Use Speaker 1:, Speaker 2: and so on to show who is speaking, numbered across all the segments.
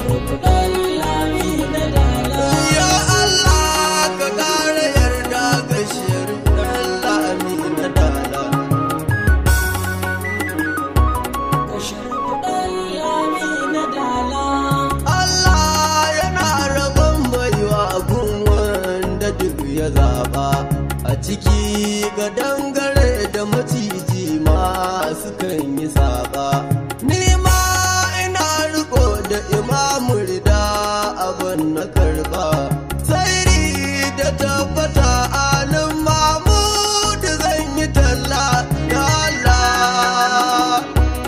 Speaker 1: sharfuɗan lami na dala
Speaker 2: Ya Allah ka ƙara yarda ga shirkan lami na dala.
Speaker 1: sharfuɗan lami na dala
Speaker 2: Allah yana rabon baiwa gun wanda duk ya zaba a ciki ga dangare da maciji masu kan yi saba. Ni ma ina riko da imamu rida abin na karba. Sai da tabbata alin mamudu zan yi talla ya Allah.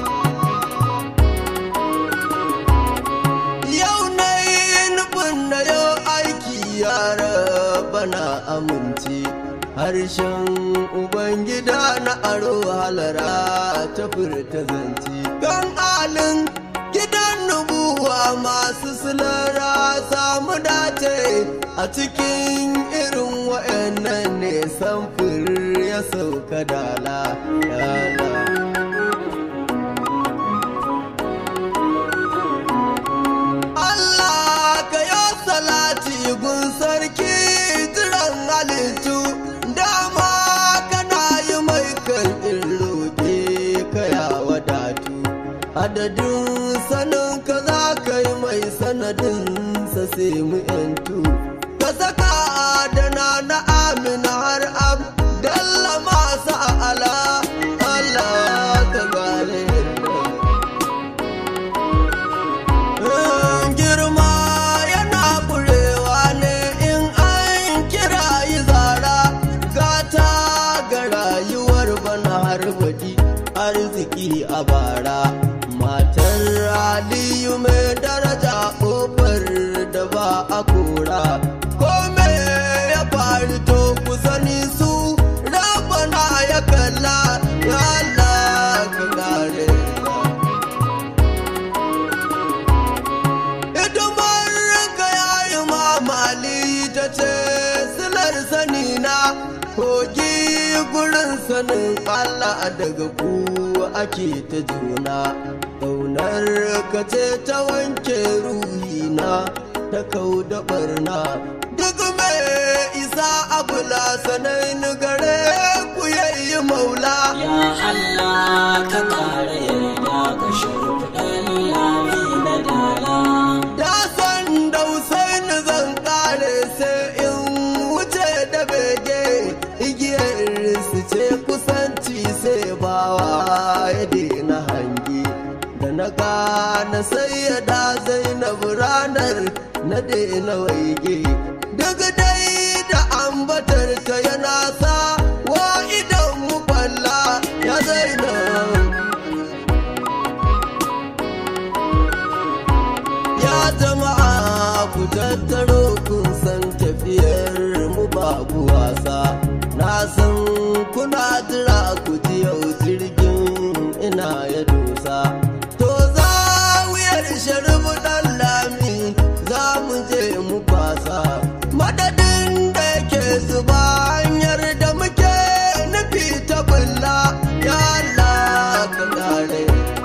Speaker 2: Yau na yi nufin na yau aiki yara bana amince harshen Ubangida na aro halara ta furta zance. Don alin gidan nubuwa masu silara samu dace a cikin irin wa'annan ne samfur ya sauka dala. Dala. Allah ka ya salati gun sarki jiran halittu dama kana yi mai kan in roƙe ka ya wadatu adadin sanin ka za ka yi mai sanadin sa sai mu yantu ka saka adana na amina har abdalla masu ala Allah ka gane girma yana kurewa ne in an kira yi zara gata ga rayuwar bana har baɗi arziki a bara matar aliyu mai daraja ƙofar da ba a kora kome ya faru to ku sani su rabana ya kalla ya Allah ka gare hidimar ka yayi mamali ta ce silar sani na kogi gurin sanin Allah daga ku ake ta juna ƙaunar ka ce ta wanke ruhina ta kau da barna duk mai isa abula sanai ni gare ku yayi maula
Speaker 1: ya Allah ka ƙara yarda ga sharfuɗan lami na dala
Speaker 2: Da san da Usaini zan kare sai in wuce da bege igiyar su ce kusanci sai bawa ya daina hangi da na gane sai ya da zainab ranar na daina waige duk dai da ambatar ta yana sa wa idan mu kwalla ya zainab Ya jama'a ku tattaro kun san tafiyar mu babu wasa. Na san kuna jira ku ji yau jirgin ina ya dosa. To za wuyar sharibu ɗan lami za mu je mu kwasa. Madadin da yake zuba hanyar da muke nufi ta bulla. Ya Allah ka kare.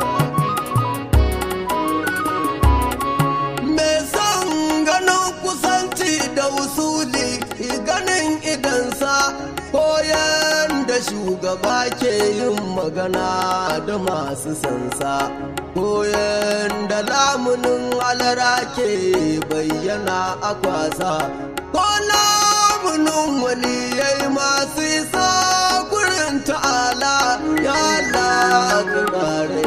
Speaker 2: Me son ganin kusanci da usuli ganin idansa koyan da shugaba ke yin magana da masu sansa koyan da lamunin alara ke bayyana a kwasa ko lamunin waliyai masu isa gurin ta'ala ya Allah ka kare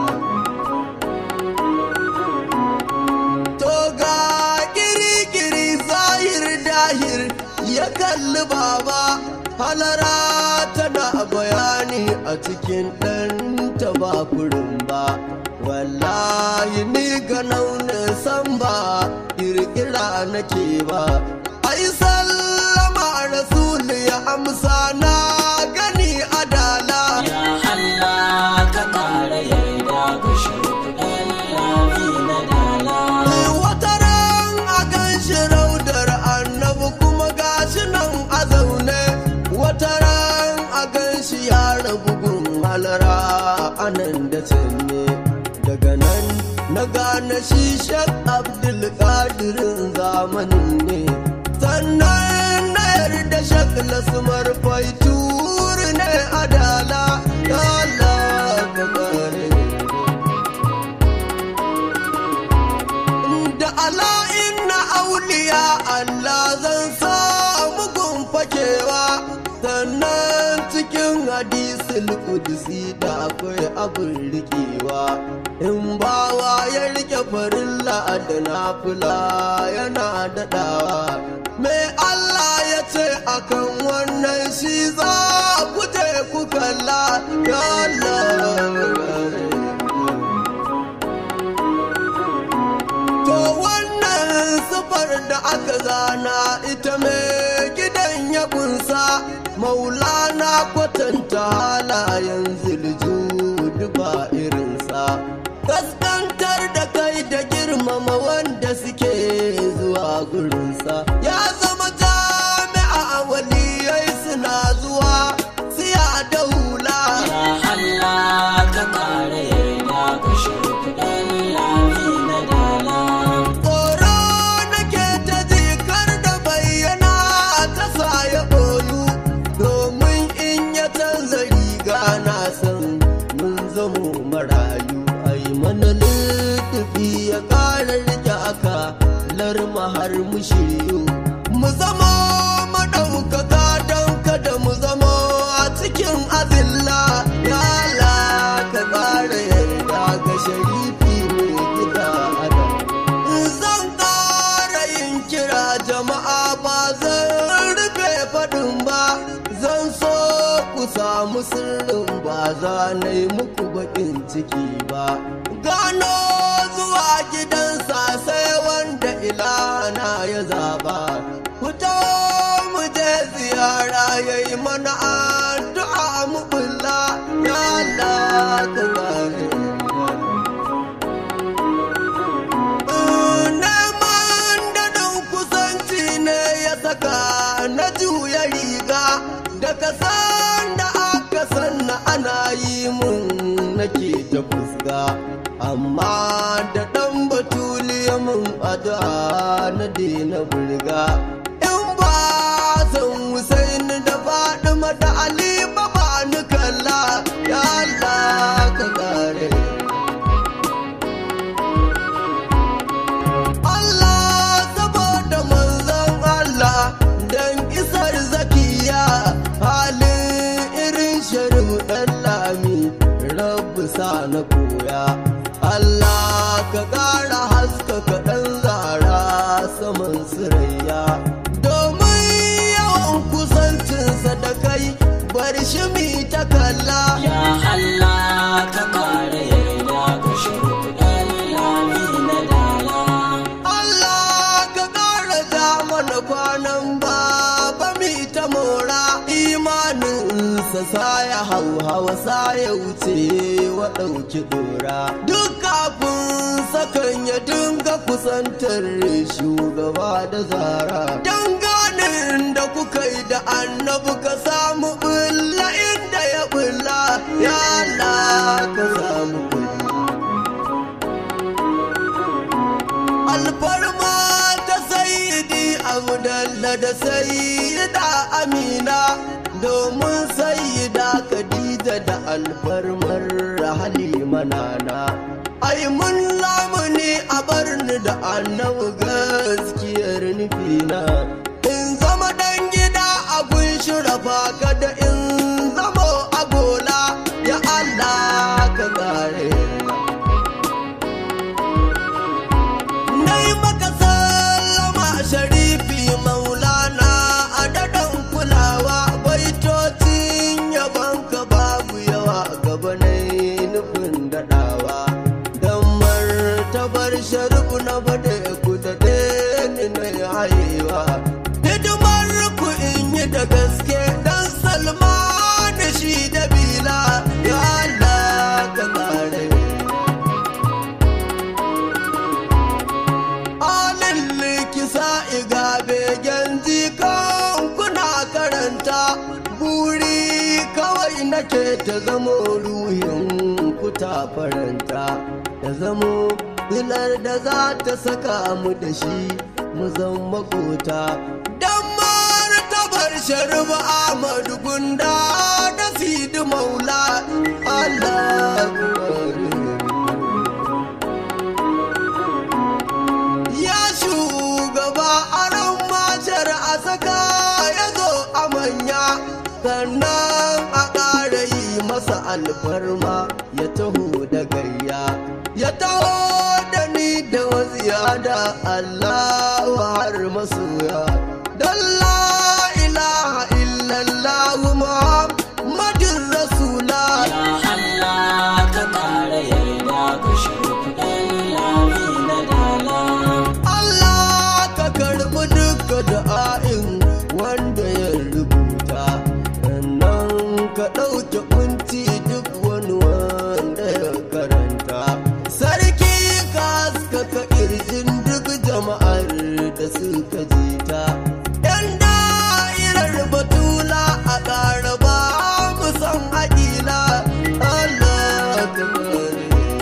Speaker 2: To ga kirikiri zahir dahir ya kalli baba halara tana bayani a cikin ɗanta ba kurin ba. Wallahi ni ga naunin san ba kirkira nake ba. Ai sallama rasul ya amsa na gani adala.
Speaker 1: ya Allah ka ƙara yarda ga sharfuɗan lami na dala
Speaker 2: Wata ran a gan shi raudar annabi kuma gashi nan a zaune. Wata ran a gan shi ya rabu gun halara anan da can ne. Daga nan na na gane shi shek abdulkadirin zamanin ne sannan na yarda shek lasmar faitur ne adala ya Allah ka kare da ala inna auliya Allah zan samu fakewa sannan cikin hadisul kudusi da akwai abin rikewa in bawa ya rike farilla da nafila yana daɗawa mai Allah ya ce akan wannan shi za ku je ku kalla ya Allah To wannan sufar da aka zana ita mai gidan ya kunsa maulana kwatanta halayen ziljudu ba irinsa. Kaskantar da kai da girmama wanda suke zuwa gurinsa. Ya zama jami'a waliyai suna zuwa siya da hula.
Speaker 1: Ya Allah ka kare yarda ka shimfiɗan lami na dala.
Speaker 2: Tsoro nake ta jikar da bayyana ta sa ya ɓoyu domin in ya canza riga na san mun zamo marayu ai mana littafi ya ƙara rike aka larma har mu shiryu mu zama maɗaukaka don kada mu zama a cikin azilla ya Allah ka ƙara yarda ga sharifi mai gida adam zan ƙara yin kira jama'a ba zan rufe faɗin ba zan so ku samu sirrin ba za na yi muku baƙin ciki ba gano zuwa gidansa sai wanda ilana ya zaɓa ku taho mu je ziyara ya yi mana addu'a mu bulla ya Allah ka gane neman daɗin kusanci ne ya saka na juya riga daga sanda aka sanna ana yi mun nake ta fuska amma da ɗan batuliya mun ada na daina burga in ba san Hussein da Fatima da Ali ba ba ni kalla ya Allah ka kare Allah saboda manzon Allah dan isar zakiya halin irin sharif dan lami rabu sa na koya Allah ka ƙara haskaka ɗan zara saman sirayya domin yawan kusancinsa da kai bar shi mi ta kalla
Speaker 1: Ya Allah ka kare yarda ka shimfiɗan lami na dala.
Speaker 2: Allah ka ƙara ja mana kwanan baba mi ta mora imaninsa sa ya hau hawa sa ya wuce wa ɗauki ɗora duk kafin sakan ya dinga kusantar shugaba da zara danganin da kuka yi da annabi ka samu bulla inda ya bulla ya Allah ka samu bulla alfarma ta sayidi abdalla da sayida amina domin sayida khadija da alfarmar halima nana ai mun lamuni a barni da annabi gaskiyar nufina in zama dan gida abun shirafa kada in zama agola ya allah ka kare Nai maka sallama sharifi maulana a daɗin kulawa baitocin yabanka babu yawa gaba na nufin daɗawa don martabar sharifu na bada ku da ni na hayewa hidimar ku in yi da gaske dan salma da shi da bila ya Allah ka kare Alin likisa iga begen jikan kuna karanta buri kawai nake ta zamo ruhin ku ta faranta ta zamo ilar da za ta saka mu da shi mu zan makota dan martabar sharba Ahmadu Gunda da Sidi Maula Allah ya shugaba aron matar a saka ya zo a manya sannan a ƙara yi masa alfarma ya taho da gayya ya taho da ni da waziya da Allah har masoya don la ilaha illallah muhammadin rasula
Speaker 1: Ya Allah ka ƙara yarda ka shimfiɗan lami na dala.
Speaker 2: Allah ka karɓi duka da'a'in wanda ya rubuta sannan ka ɗauke kunci duk wani wanda ya karanta sarki ka haskaka ƙirjin duk jama'ar da suka jita yan da'irar batula a ƙara ba mu san haƙila Allah ka kare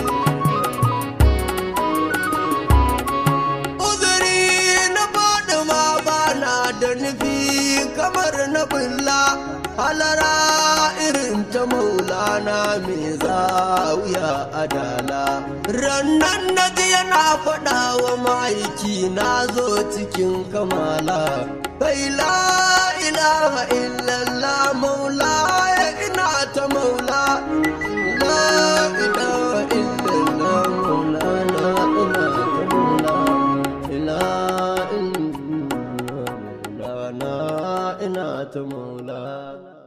Speaker 2: uzuri na faɗi ma bana da nufi kamar na bulla halara irin ta maulana mai zawiya adala rannan na ji yana faɗa wa ma'aiki na zo cikin kamala kai la ilaha illallah maula ya ina ta maula la ilaha illallah maulana ina ta maula ina ina ina ta maula